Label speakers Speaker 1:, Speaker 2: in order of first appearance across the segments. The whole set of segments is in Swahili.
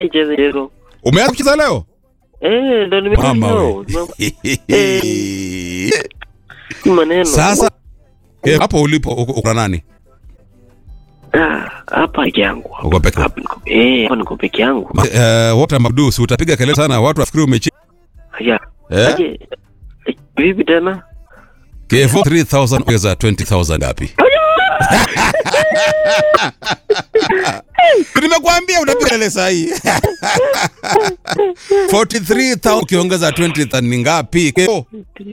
Speaker 1: Cheza cheza.
Speaker 2: Umeanza kucheza leo?
Speaker 1: Eh, ndo nimekuja
Speaker 2: Mama
Speaker 1: leo.
Speaker 2: we.
Speaker 1: Si maneno.
Speaker 2: Sasa eh, hapo ulipo uko uko na nani?
Speaker 1: Ah, hapa peke yangu.
Speaker 2: Uko peke
Speaker 1: Hapa niko eh, hapa niko peke yangu.
Speaker 2: Eh, wote Mabdu, si utapiga kelele sana watu wafikiri umechi.
Speaker 1: Haya.
Speaker 2: Eh?
Speaker 1: Aje. eh, Vipi tena?
Speaker 2: Kevo 3000 ongeza 20000 ngapi? Nimekuambia unapiga kelele saa hii. 43000 ukiongeza 20000 ni ngapi? Kevo,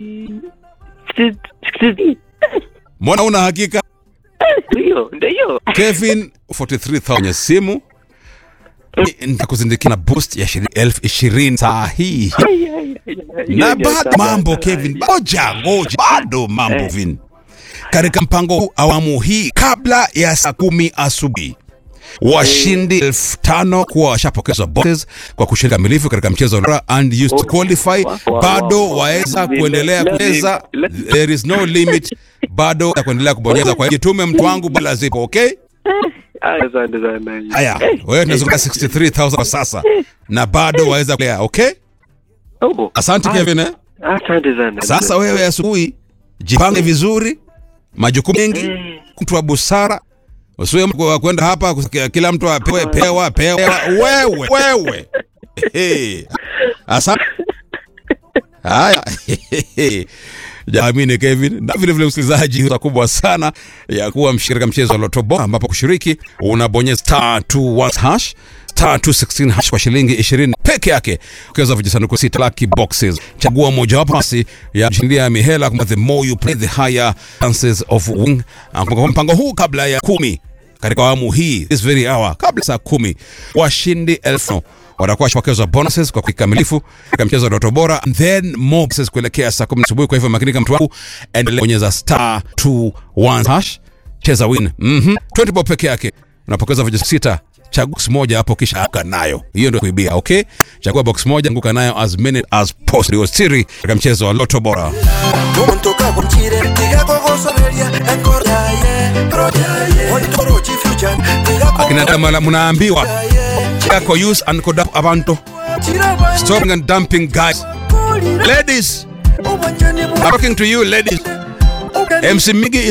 Speaker 2: mbona una hakika?
Speaker 1: Ndio, ndio.
Speaker 2: Kevin 43000 kwenye simu. Nitakuzindikia na boost ya shilingi elfu ishirini saa hii. na bado mambo Kevin, ngoja ngoja, bado mambo
Speaker 1: Eh.
Speaker 2: Vin. Katika mpango huu awamu hii, kabla ya saa kumi asubuhi washindi elfu tano kuwa washapokezwa boxes kwa kushiriki kamilifu katika mchezo wa Lora and used to qualify, bado waweza kuendelea kucheza, there is no limit, bado ya kuendelea kubonyeza. Kwa hiyo jitume mtu wangu, bila zipo okay.
Speaker 1: Haya, Asante sana.
Speaker 2: Haya,
Speaker 1: Eh,
Speaker 2: wewe tunazunguka 63000 kwa sasa na bado waweza kulea okay.
Speaker 1: oh,
Speaker 2: Asante
Speaker 1: ah,
Speaker 2: Kevin eh?
Speaker 1: Asante sana.
Speaker 2: Sasa wewe asubuhi jipange vizuri, majukumu mengi,
Speaker 1: Eh.
Speaker 2: mtu wa busara, usiwe mtu wa kwenda hapa kusikia kila mtu apewe pewa pewa. Wewe wewe, Hey. Asante. Haya, jamini Kevin, na vile vile msikilizaji, fursa kubwa sana ya kuwa mshirika mchezo wa Loto Bora, ambapo kushiriki unabonyeza star 21 hash star 216 hash kwa shilingi 20 peke yake, ukiweza vijisanduku sita lucky boxes. Chagua mojawapo basi ya kushindia mihela. The more you play the higher chances of winning. Ah, Kwa mpango huu kabla ya kumi katika awamu hii this very hour, kabla saa kumi washindi elfu watakuwa washapokezwa bonuses kwa kikamilifu katika mchezo wa Loto Bora, and then more bonuses kuelekea saa kumi asubuhi. Kwa hivyo makinika, mtu wangu, endelea bonyeza star 21 hash, cheza win. Mhm, 20 bob peke yake unapokeza vijana sita chagua box moja hapo kisha anguka nayo. Hiyo ndio kuibia, okay? Chagua box moja, anguka nayo as many as possible. Ndio siri katika mchezo wa Loto Bora.
Speaker 3: Kumontoka kwa mchire Tiga kwa gosoreria Enkor yaye Pro yaye Ontoro chifuchan Tiga kwa
Speaker 2: Akina dama mnaambiwa yako use and conduct abantu
Speaker 3: Chiraba
Speaker 2: stopping and dumping guys. Ladies, I'm talking to you ladies. MC Migi